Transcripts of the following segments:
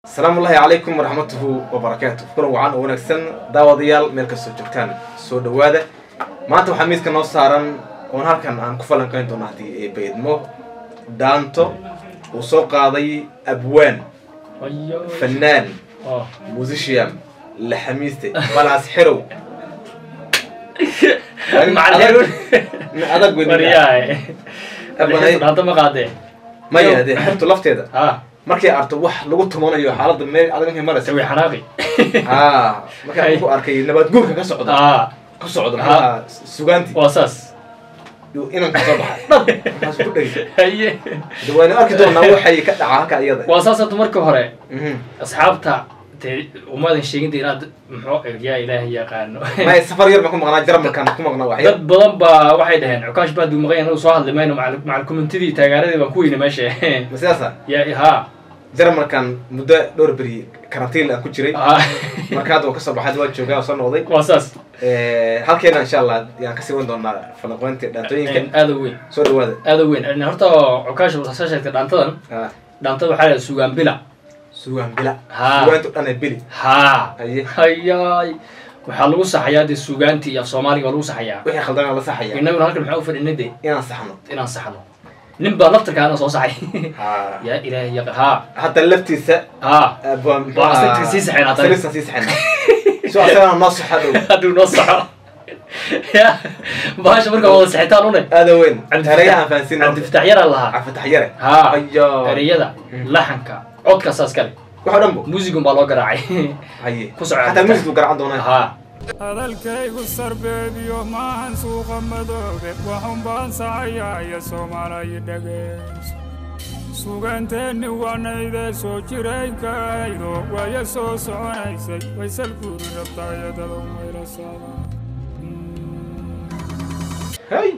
asalaamu ullaahi calaykum waraxmatuhu wabarakaatu kulan wacan oo wanaagsan daawadayaal meel kastoo joogtaan soo dhowaada maanta waxaa miiska noo saaran oon halkan aan ku falanqayn doono haddii ee baydmo dhaanto uu soo qaaday abwaan fanaan musician laxamiiste balaas xerow adag maya dee xertu lafteeda markay arto wax lagu tumanayo xaaladda meel adag markay maraysa way xanaaqi haa markaan ku arkay nabaad guurka ka socda aa ku socda maxaa sugaanti waa saas inan ka soo baxay dhab markaas ku dhegi haye de waynu arki doonaa waxay ka dhacaa halka iyada waa saas hadda marka hore Mhm. asxaabta dee umaadan sheeginta inaad muxuu yaa ilaahay yaqaano maya safar yar baan ku maqnaa jarmalkaan ku maqnaa waxyar dad badan baa waxay dhaheen cukaash baad buu maqan yahay soo hadli mayno macal macal commentidii taageeradii baan ku weyna meesha ma sidaasa ya haa jarmalkan muddo dhowr beri karantiin aan ku jiray haa marka hadda waa kasoo baxay waa joogaa oo soo noqday waa saas halkeena insha allah yaan kasii wan doonaa falanqoynta dhaantooyinka aada u weyn soo dhawaada aada u weyn horta cukaash soo sheegtay dhaantadan Ah, dhaantada waxaa la sugaan bila sugaan bila Haa. sugaantu dhan ee bili haa haye hayaay waxaa lagu saxayaa dee sugaantii iyo af soomaaliga waa lagu saxayaa wixii khaldan la saxaya innaguna halkan maxaa u fadhinay de inaan saxno inaan saxno nin baa laftarkaana soo saxay Haa. yaa ilaahay yaqa haa hadda laftiisa haa ah, waa muxuu Waa ahaa- asagta sii saxaynaa tani. saliisaan sii saxaynaa so asagana noo saxa dhow hadduu noo saxo ya bahasha marka wada saxitaan une aada weyn Cabdifatax- ereyaan fahansin cabdifatax yaraa lahaa cabdifatax yare haa ayo ereyada laxanka codka saas kale waxoo dhan bo muusigun baa loo garaacay haye Ku soco xataa Cabdifatax. music buu garacan doonaa haa hadalkaygu sarbeebiyo maahan suuqa madoobe waxun baan sacayaaya soomaalayi dhegeyso suganteenni wanaydee soo jiraykaydo waya soo soconaysay waysal guuri rabtaayadada mayla saada hay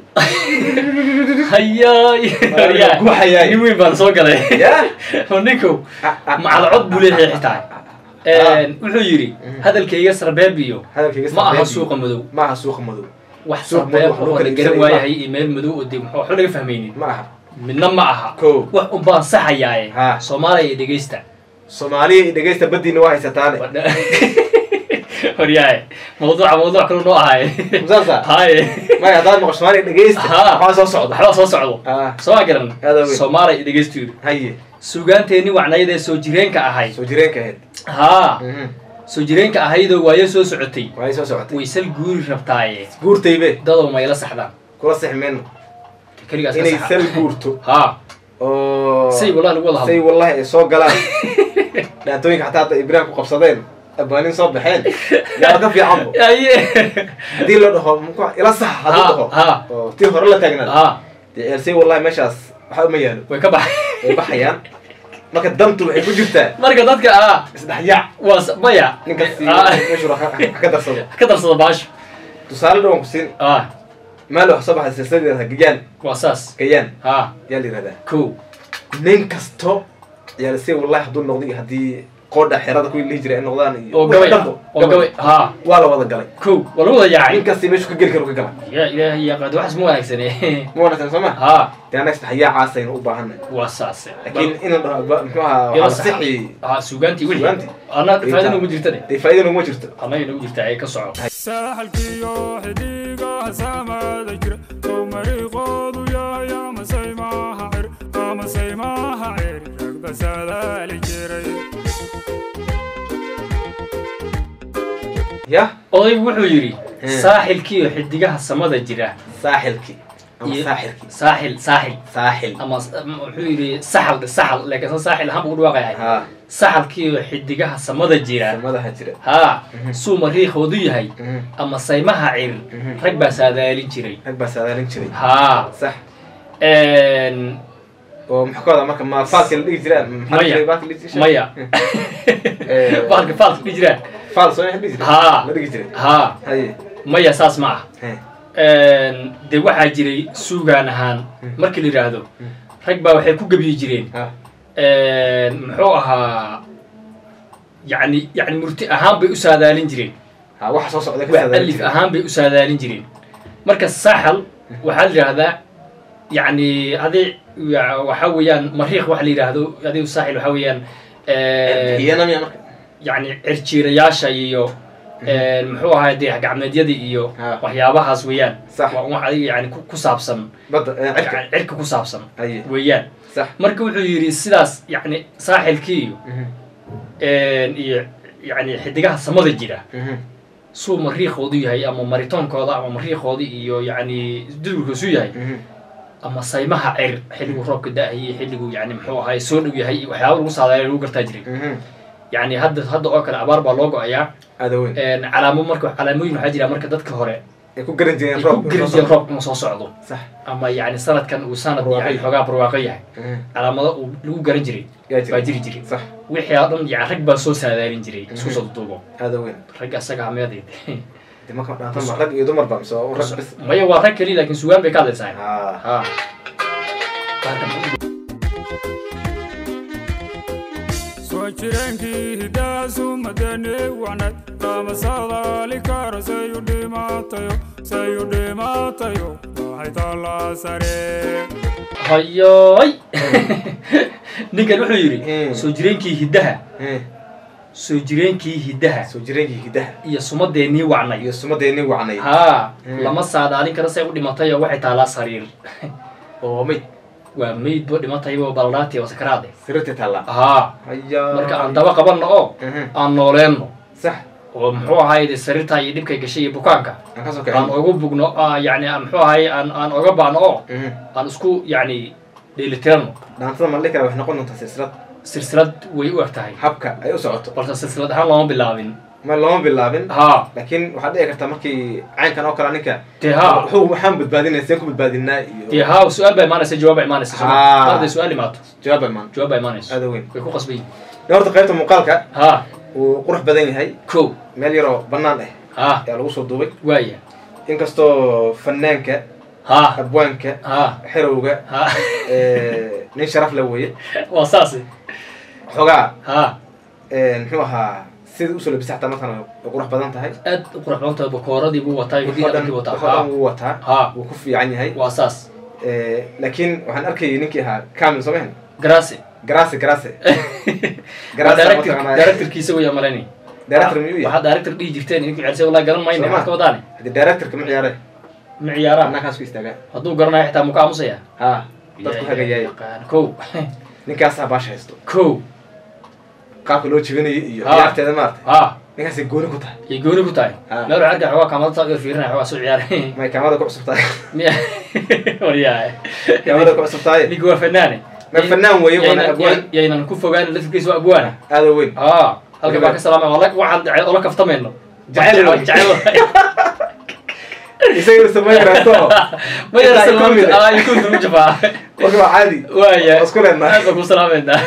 hayaay Waa guuxayaay. nin weyn baan soo galay ya oo ninku Ah, ah, macal ah, cod buu leeyahay ah, xitaa ah, ah. wuxuu yidhi Mhm. hadalkayga sarbeebiyo hadalkayga ma aha sarbeebiyo. suuqa madow ma aha suuqa madow wax Suuq sarbeeb madow, wax lagu oo kala la garan iibsanaya waayahay iyo meel madow oo dee muxuu waxba laga fahmaynin ma aha midna ma aha Kow. wax un baan saxayaaye Ha. soomaaliya iyo dhegeysta soomaaliya iyo dhegeysta baddiina waa haysataane horyaaye mawduuca mawduuc kalu noo ahaaye musaasa haye maya haddaad maqo soomaaliya dhegeysta Ha. waxaa soo socda waxbaa soo socdo Ah, soo ma garan Aad weyn. soomaaliya iyo dhegeystu yidhi haye sugaanteenni wacnayadee soo jireenka ahayd soo jireenka ahayd haa Mhm. soo jireenka ahaydoo waayo soo socotay waay soo socotay waysal guuri rabtaaye guurtaybe dadow mayla saxdaan kula sixi mayno keligaas ka inay saxa. sal guurto haa oo say wallahi lagu wada say hadlo wallahi ay soo galaan dhaantooyinka xataa hadda ibrahim ku qabsadeen abaanin soo baxeen yaa ka fiicanbo aye haddii la dhaho muxuu ila sax hadduu Ha, dhaho ha. oo tii hore la taagnaad haa dee say wallahi meeshaas waxa uma yaalo way ka baxay way baxayaan marka dantu waxay ku jirtaa marka dadka ah isdhexyaac waa s- maya ninkaasi Ah, meeshuu ha ka darsado ka darsada baasho tusaale dhawan ku siin ah meel wax soo baxay silsiladeeda gayaan waa saas gayaan haa yaa la yihahdaa kow nin kasto yaa lasii wallahi hadduu noqdo iyo haddii qoodha xerada kuwii lihi jiray ay noqdaan iyo oo gabay dhanbo oo gabay haa waa la wada galay kow waa lagu wada nin yaacay kasti meeshu ka geli karo ka gala ya ilaahay yaqaad waxaas ma wanaagsane ma wanaagsan soo ma haa dee annaga isdhexyaacaasaynu u baahanay waa saase laakiin inaan dhaho ba- muxuu ahaa Ila waxaa saxa. sixi haa sugaantii wixii Sugaantii. anna faa'iido nagu jirta de dee faa'iida naguma jirto annaga nagu jirta ee ka soco saaxalkiyo xidhiigaha saamada jira ow mariiqoodu yahay amasay maaha cir amasay maaha cir ragba saadaali jiray yah odaygu wuxuu yidhi Hmm. saaxilkiiyo xidigaha samada jira saaxilki ama iyo- saaxilki saaxil saaxil saaxil ama s- ama wuxuu yidhi saxal de saxal laakiin san saaxil ahaan buu u dhawaaqayahay haa saxalkiiyo xidigaha samada jira samadaha jira haa Mhm. suu mariikhoodu yahay Mhm. ama saymaha cir Mhm. rag baa saadaalin jiray rag baa saadaalin jiray haa sax Een, oo maxaa ka wadaa marka ma faalki la dhigi jiraa maxaa la Maya. jiray baalki la dhigi jiray? maya Eh, baalka faalka ku jiraa faal soo la dhigi jiray Haa. la dhigi jiray haa haye maya saas ma ah he Een, dee waxaa jiray suugaan ahaan markii la yidhaahdo rag baa waxay ku gebiyi jireen ha Een, muxuu ahaa yani yani murti ahaan bay u saadaalin jireen ha waxa soo socda ka wax saadaalin alif jiray ahaan bay u saadaalin jireen marka saxal waxaa la yidhaahdaa yani adi ya- waxaa weeyaan mariikh waxa la yidhaahdo adigu saaxil waxaa weeyaan bixiyana miya marka yacni cirjiirayaasha iyo muxuu ahay dayax gacmeedyadii iyo Ha. waxyaabahaas weeyaan Sax. waa un adiga yani ku ku saabsan badda eh, cirka yani cirka ku saabsan haye weeyaan sax marka wuxuu yidhi sidaas yani saaxilkii iyo Mhm, iyo yani xidigaha samada jira mhm, suu mariiqoodu yahay ama maritoonkooda ama mariiqooda iyo yani dudurkoosu yahay mhm. ama saymaha cir xilligu roobka da-ayay xilligu yani muxuu ahay soo dhow yahay iyo waxyaaba lagu saadaaya lagu gartaa jiray Mhm. yani hadda hadda oo kale abaar baa loo go-ayaa aada weyn calaamo marka calaamooyin waxaa jira marka dadka hore ay ku garan jireen ay ku roob gerijeen roobka inuu soo socdo sax ama yani sanadkan uu sanad Barwaaqo yani yahay. xoogaa barwaaqo yahay Mhm. calaamado uu lagu garan jiray yaa jira baa jiri jiray sax wixii oo dhan yani rag baa soo saadaalin jiray isku soo duubo aada weyn rag asaga hameeday de marka dhaanta ma rag iyo dumar ba mise waa rag bis maya waa rag keliya laakiin sugaan bay ka hadlaysaa ha ha soo jireenkii hidaasu madane wacnad lama sadaali karo sayu dhimaatayo sayu dhimaatayo waxay taallaa sare hayoy ninkan wuxuu yidhi Mm. soo jireenkii hiddaha Eh, soo jireenkii hiddaha soo jireenkii hidaha iyo sumadeennii wacnay iyo sumadeennii wacnay haa Mm. lama saadaalin karo say u dhimatay oo waxay taalaa sariir oo mayd waa meydbo dhimataybo baldhaati oo sakaraade sariirtii taallaa haa haya marka aan daba qabanno oo Mhm. aan nooleenno sax oo muxuu ahaye sariirtaa iyo dhibkay gashay iyo bukaanka aan kasoo aan kacin ugu bugno aa yani aan muxuu ahaye aan aan oga baano oo Mhm. aan isku yani dheelitirano dhaantada ma la dhihi karaa waxay noqon doontaa silsilad silsilad way u eg tahay habka ay u socoto balse silsilad ahaan looma bilaabin ma looma bilaabin haa laakiin waxaad dhici kartaa markii caynkan oo kale ninka dee haa wuxuu waxaan badbaadinaya seen ku badbaadinaa dee iyo haa su-aal baa imaanaysa jawaab baa imaanaysa soo Haa. ma hadday su-aal imaato jawaab baa imaan jawaab baa imaanayso aada weyn way ku qasban yihin de horta qaybta muuqaalka haa wuu qurux badan yahay ko meel yaroo bannaan ah haa ayaa lagu soo duubay waaya inkastoo fanaanka haa abwaanka haa xerowga haa eh, nin sharaf le weeye waa saasi xoogaa haa muxuu ahaa sida usoo labisa xataa markaan way qurux badan tahay aad u qurux badan tahay bakooradii buu wataa wax hidii oo dhan dharkii wataa wax oo dhan haa wuu wataa haa wuu ku fiican yahay waa saas Eh, laakiin waxaan arkayay ninkii ahaa camil soo mahan garasi garase garase waa garase director mataqaanaa directorkiisa weyaa malaynay director miyuu yahay waxaad director dhihi jirteen idinku celisay wallahi garan mayna Soo ma? maxaad ka wadaane hadii directorka ma ciyaare ma ciyaaraan annaakaas ku istaagaa hadduu garanayo xitaa muka aamusaya ha dadku hagayaay ko ninkaasaa baasha haysto ko qaabka loo jibinayo iyo Ha. ciyaarteeda maarata ha ninkaasay gooni ku tahay iyo gooni ku tahay meel Ha. waxaa arkaa xoogaa kaamada saa ugar fiirinaya xoogaa soo ciyaaray may kaamada ku cusub tahay miya waryahay kaamada ku cusub tahay ninka waa fanaane ma fanaan weeye waana Yaynan- abwaan yaynan ku fogaan lafirkiisa waa abwaane aada weyn haa halka baa ka salaamay wala waxaan ola kaftamayno Jacayl waay. jacayl isaga samayn karaato ma yara Intaa iku mid ah. salaamay ikun lagu jabaa marka waa caadi waaya waa isku leenahay aad baan ku salaamayna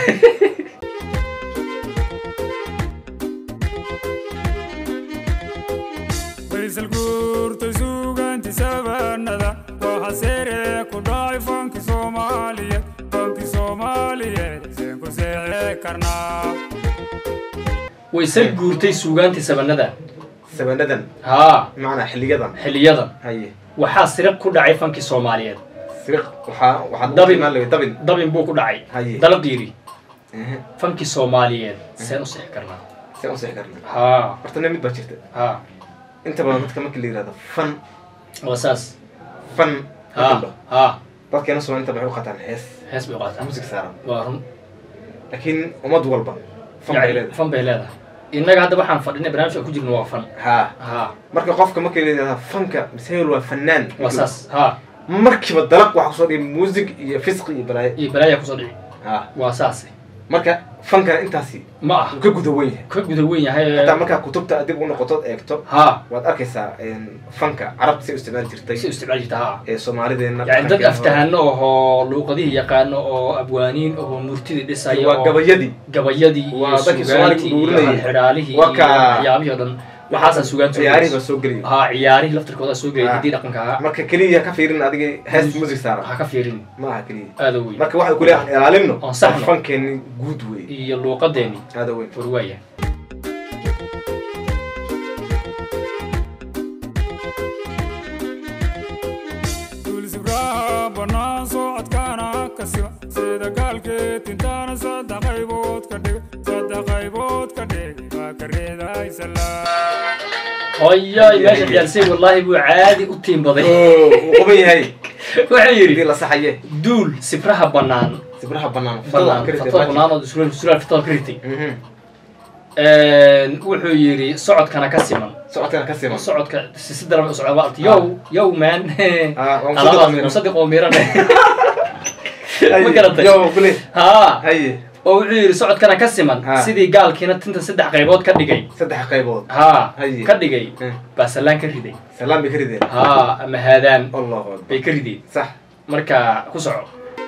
faysal guurtay suugaanti sabanada waxa seere ku dhacay fanki soomaaliyeed fanki soomaaliyeed seen ku seexee karnaa way sal guurtay suugaantii sabanada sabanadan haa macnaa xiliyadan xiliyadan haye waxaa siriq ku dhacay fankii soomaaliyeed siriq waxaa waxaad Dabin. imaan leeyahay dabin dabin buu ku dhacay Haye. dalqiiri Ehe. fankii soomaaliyeed seen u sixi karnaa see u sixi karna haa horta nin mid baa jirta haa inta badan dadka markii la yihahdo fan waa saas fan haa markii la dhaho, haa dadkeena soo inta waxay u qataan hees hees bay u qaataa music saaran waa run laakiin ummad walba fan bay Yani, leedahay fan bay leedahay innaga hadda waxaan fadhinay barnaamij aan ku jirno waa fan haa haa marka qofka markii la yihahdo fanka miseel waa fanaan waa saas haa markiiba dalaq waxa kusoo dhigay music iyo fisqi iyo balaayo iyo balaayaa kusoo dhici haa waa saas marka fankana intaasi ma ah wuu ka guda wen yahay ka guda weyn yahay hataa markaa kutubta dib u noqotood eegto haa waad arkaysaa fanka carabta say u isticmaali jirtay si isticmaal jirta haa ee soomaalideena yani dad dhaqankeena hore. aftahano ahoo luuqadihii yaqaano oo abwaaniin ahoo murtidii dhisayo waa oo gabayadii gabayadii Waa iyo dadkii sugaantii Soomaaliga iyo guurinayay. xidhaalihii Waa iyo ka- waxyaabihii oo dhan waxaasaa sugaan ciyaarihii baa soo gelaya haa ciyaarihii laftirkooda soo gelay Ah. hiddii dhaqanka ahaa marka keliya ka fiirin adiga hees music saara ha ka fiirin ma aha keliya aada weyn marka waxaa kule aan ilaalino Oon saxno. fankeeni guud wey iyo luuqadeeni aada weyn warwaaya duulsibraha bannaan socodkaana ka siba sida gaalkeed intaana saddex qaybood ka dhiga ilaahay salaam hoyoy meesha ciyaalsay wallaahi buu caadi u tiimbaday oo uu quban yahay wuxuu hadii yidhi la saxaye duul sibraha bannaan sibraha banaan bannaan fatada bannaan oo suraal suraal fitada ka ritay Mhm. wuxuu yidhi socodkana ka siman socodkana ka siman socodka si si daran u socda waa yow yow man Ah, waa musaddiq alaabaa oo miran. musaddiq oo miran Haye. ma garatay yo kule haa haye oo wuxuu yidhi socodkana ka siman Ah. sidii gaalkiina tinta saddex qaybood ka dhigay saddex qaybood haa Haye. ka dhigay Eh. baa sallaan ka riday salaam bay ka rideen haa ama haadaan allahu akbar bay ka rideen sax marka ku soco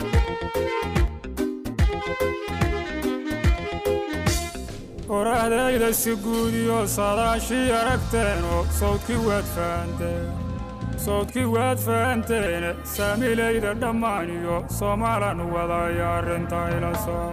qoraxdayda si guudiyo saadaashii aragteen oo sawdkii waad fahanteen sawdkii waad fahanteene saamilayda dhammaan iyo soomaalan wadaya arrinta ila soo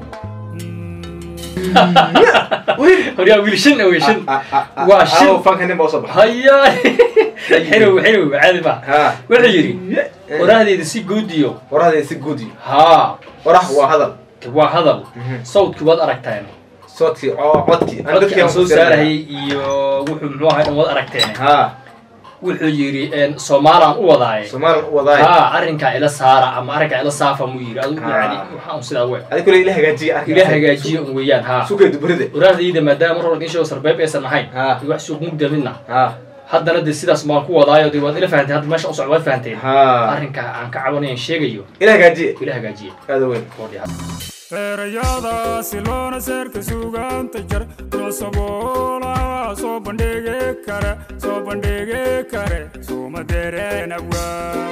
horyaa wiil shan wey shan Ah, ah, ah, Waa ah, shil. ah, fanka nin baa usoo baxay hayaa xinow xinow caadi ba ha wuxuu yidhi qoraahdeyda si guudiyo qorahdeeda si guudi haa qorah waa hadal waa hadal Mhm. sawdkii waad aragteen soodkii oo codkii aan codkii aan soo ku sirnaa. saarayay iyo wuxuu muxuu ahay dhan waad aragteen ha wuxuu yidhi soomaalaan u wadaaye soomaal wadaay haa arrinkaa ila saara ama arrinkaa ila saafa muu yidhi adigu Ah. yani waxa un sidaa we adi kule ila hagaajiye arka ila hagaajiyo un weeyaan haa sukay dubride waraardayda maadaama mar hore inshow sarbeeb aysan ahayn Ha. iyo wax suuq mugda midna ha haddana dee sidaas maan ku wadaayo dee waad ila fahanteen hadda meesha u socdo waad fahanteen ha arrinkaa aan ka cabanayan sheegayo ila hagaajiye ila hagaajiye aada weyn feerayadaasi loona seerka suugaanta jar noo saboolaha soo bandhigi kare soo bandhigi kare suuma dereen abwaa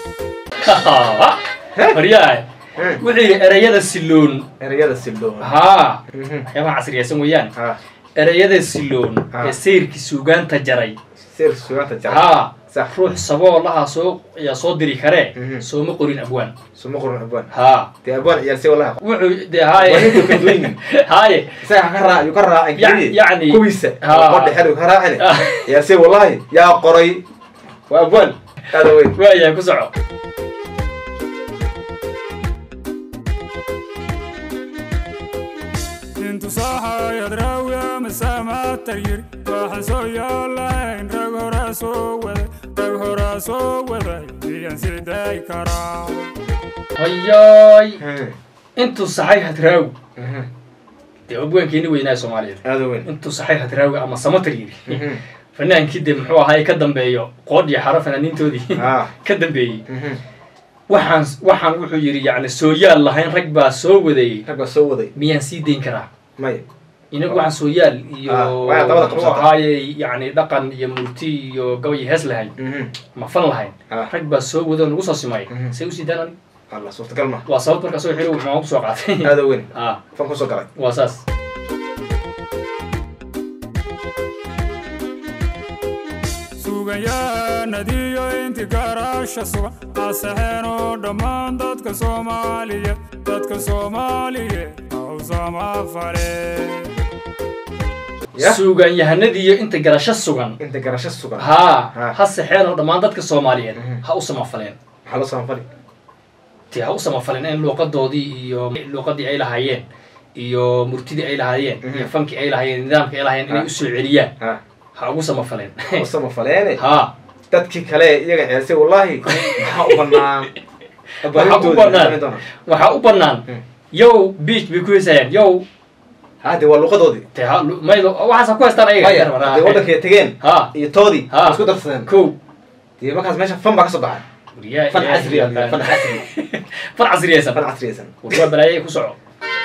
maryahay Hmm. wuxuu yidhi erayada siloon erayada sildoo haa Mhm. waxyaabaha casriyaysan weeyaan ha erayada siloon Ah. ee sayrkii suugaanta jaray sir sugaanta jacay haa sax ruux saboolaha soo ayaa soo diri karee Mhm. sooma qorin abwaan suma qoran abwaan haa dee abwaan ciyaalse walaha wuxuu dee Waa ninka haaye kadweynin. haaye isaga ha ka raa ayuu ka raacin Ya- keliye yacni- kuwiisa Ha. oo qodhe xer ka raacin Ah. ciyaalse wallahi yaa qoray waa abwaan aada weyn waayahay ku soco intu saaxayad raawiya masaamatar yiri waxaan soo yaalayn rag horaa soo waday rag horaa soo waday miyan siday karaa hayaay Mhm. intuu saxay hadraawi Mhm. dee abwaankeeni weynaa soomaaliyeed aada weyn intuu saxay hadraawi ama samatar yiri Mhm. fanaankii dee muxuu ahaa ka dambeeyo qoodh iyo xaro fanaaniintoodii Ah. ka dambeeyey Mhm. waxaan waxaan wuxuu yidhi yacni sooyaal lahayn rag baa soo wadayey rag baa soo waday miyaan sii dayn karaa may inagu waxaan sooyaal iyo Ah, waxay dabada muxuu qabsata. ahaayey yacni dhaqan iyo murti iyo gabay hees lahayn Mhm. ma fan lahayn Ah. rag baa soo wada oo nagu soo simay Mhm. say usii daan anig allah suurtagal ma waa sababta markaa soo xiro wuxuu kusoo qaatay aada weyn ah fan kusoo galay waa saas suuganyahanadiyo inti garaasha sugan asaxeen oo dhammaan dadka soomaaliyeed dadka soomaaliyeed hawsama fale Ya. suugaan yahanadiiyo inta garasho sugan inta garasho sugan haa Ha. ha saxeen oo dhammaan dadka soomaaliyeed Mhm. ha u samafaleen maxaa loo samanfali ti ha u samafaleen in luuqadoodii iyo luuqadii ay lahaayeen iyo murtidii ay lahaayeen Mhm. iyo fankii ay lahaayeen nidaamkii ay lahaayeen inay Ha. usoo celiyaan ha ha ugu samafaleen u samafaleene haa dadkii kale iyaga ceelsay wallahi maxaa u banaan waxaa u banaan waxaa u banaan Hmm. yow beach bay ku heesayaan yow hade waa luqadoodii te ha lu- maylo waxaasa ku haystaan maya ayaga hadday waddankay tegeen ha iyo toodii Ha. waa isku darsadeen kow dee markaas meesha fan baa ka soo baxay Wariyaa fan ilaahay casri ah, yaqaan. fan casri fan casriyaysan fan casriyaysan waa balaayay ku soco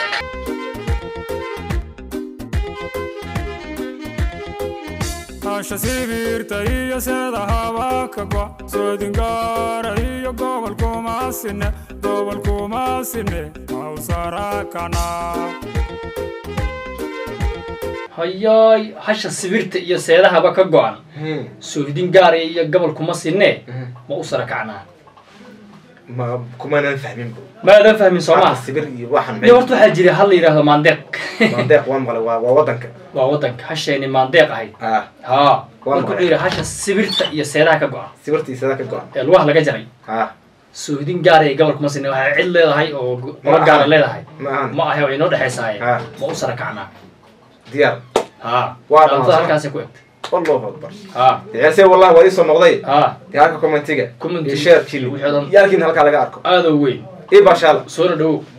hasha sibirta iyo seeda habaka go soodingaara iyo gobolkuma sine gobolkuma sine hawsarakana hayaay hasha sibirta iyo seedahaba ka go-an Hmm. soohdin gaaraya iyo gobol kuma sinee Mhm. ma u sara kacnaa ma kumanan fahmin bu maadan fahmin soo Hata maa sibir iyo waxan de horta waxaa jira hal la yidhaahdo maandeeq mandeeq waa maqlay waa waa waddanka waa waddanka hasheeni maandeeq ahayd ah haa Waa marka maxay? wuxuu yidhi hasha sibirta iyo seedaha ka go-an sibirtii sada ka go-an ee lugaha laga jaray ah soohdin gaaraya gobol kuma sinee waxay cid leedahay oo go- Ma golo gaara ahan. leedahay ma ahan ma ahe way inoo dhexaysaaye Ah. ma u sara kacnaa diyaar ha Waa dhaantada dhammaan. halkaasay ku egtay allahu akbar ha ciyaarse wallahi waa ii soo noqday ha dee halka commentiga Commentiga, iyo sharekiina wixii oo dhan. yaalkiina halkaa laga arko aada u weyn ii baashaala soona dhowow